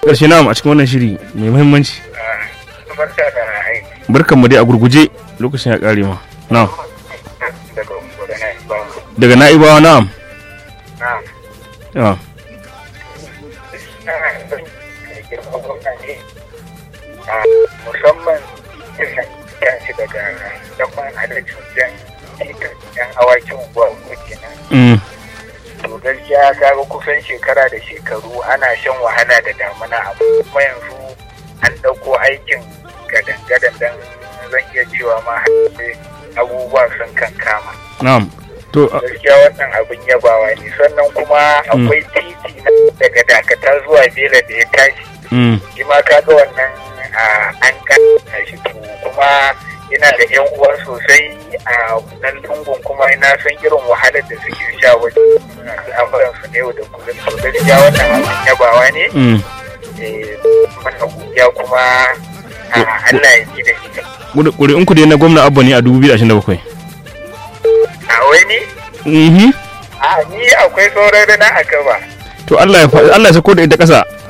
ƙarshe na a cikin wannan shiri mai muhimmanci barka da aiki barkan mu dai a gurguje lokacin ya ƙare ma na'am daga Borno ba daga na'ibawa na'am na na'am musamman yan shi daga dakon halittu yan yan awakin unguwa uku kenan Mm. to gaskiya kaga kusan shekara da shekaru ana shan wahala da damuna amma kuma yanzu an ɗauko aikin gadan-gadan don zan iya cewa ma har abubuwa sun kan kama na'am to a- gaskiya wannan abin yabawa ne sannan kuma akwai titi na daga dakata zuwa bela da ya tashi mm. shi ma kaga wannan a, an kanta shi to kuma yana da yan uwa sosai a nan lungun kuma ina san irin wahalar da suke sha wajen al'amuran su na yau da kullum to gaskiya wannan abin yabawa ne Mm. eh, mana godiya kuma a, Allah ya ji da ita Ƙuri- ƙuri'un ku dai na gwamna abba ne a 2027 a wani mhm a ni akwai sauran rana a gaba to Allah ya fa- Allah ya sako da ita ƙasa